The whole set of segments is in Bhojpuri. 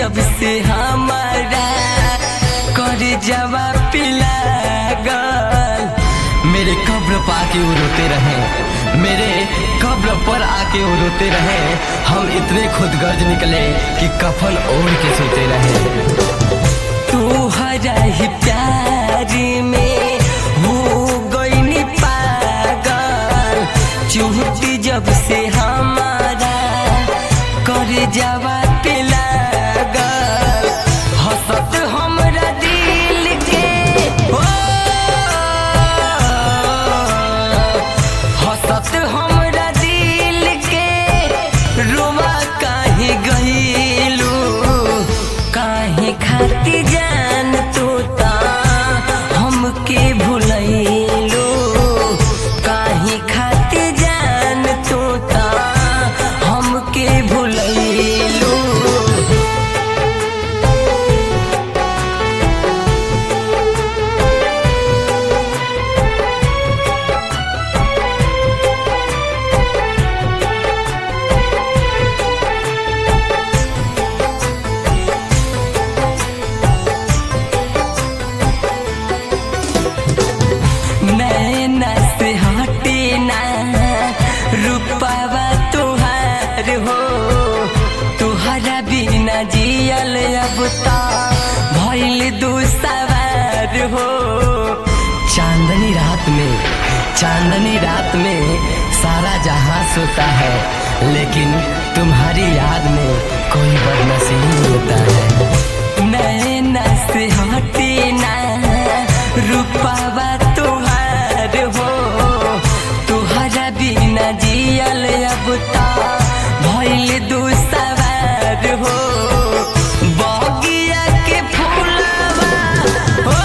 जब से हमारा कर जवा पिला गल मेरे कब्र पर आके वो रोते रहे मेरे कब्र पर आके वो रोते रहे हम इतने खुद गर्ज निकले कि कफन ओढ़ के सोते रहे तू हरा ही प्यार में हो गई पागल चूहती जब से हमारा कर जावा पे लागल हंसत हमरा दिल के हो हंसत हमरा दिल के रोमा काहे गईलू काहे खाती जान तू ता हमके भुलैलू काहे खाती जान तू ता हमके भुलैलू नैना से हटे ना रूपावा तुहार हो तुहरा बिना जियल अब ता भइल दू सवार हो चांदनी रात में चांदनी रात में सारा जहां सोता है लेकिन तुम्हारी याद में कोई बदनसीब होता है नैना से हटे ना रूपावा तुहार हो तुहरा बिना जियल अब ता भइल दू सवार हो बगिया के फूलवा हो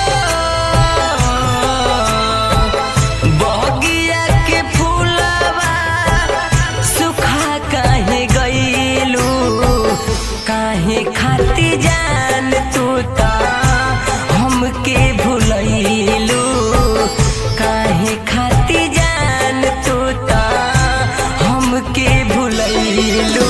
बगिया के फूलवा सुखा काहे गईलू काहे खाती जान तू ता हमके भुलैलू काहे खाती जान तू ता हमके भुलैलू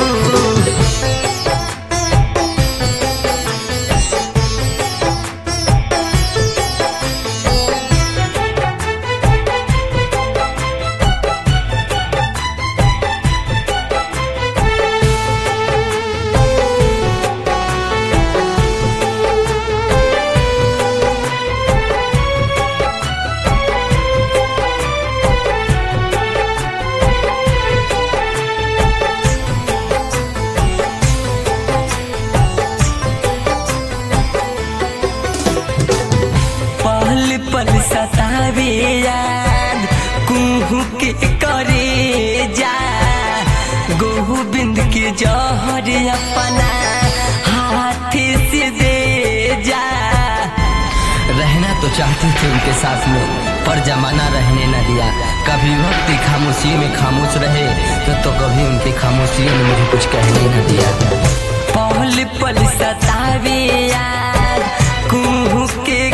पल पल सतावे याद कुहू के करे जा गोविंद के जहर अपना हाथ से दे जा रहना तो चाहती थी उनके साथ में पर जमाना रहने न दिया कभी वक्त खामोशी में खामोश रहे तो तो कभी उनकी खामोशियों ने मुझे कुछ कहने न दिया पल पल सतावे याद कुहू के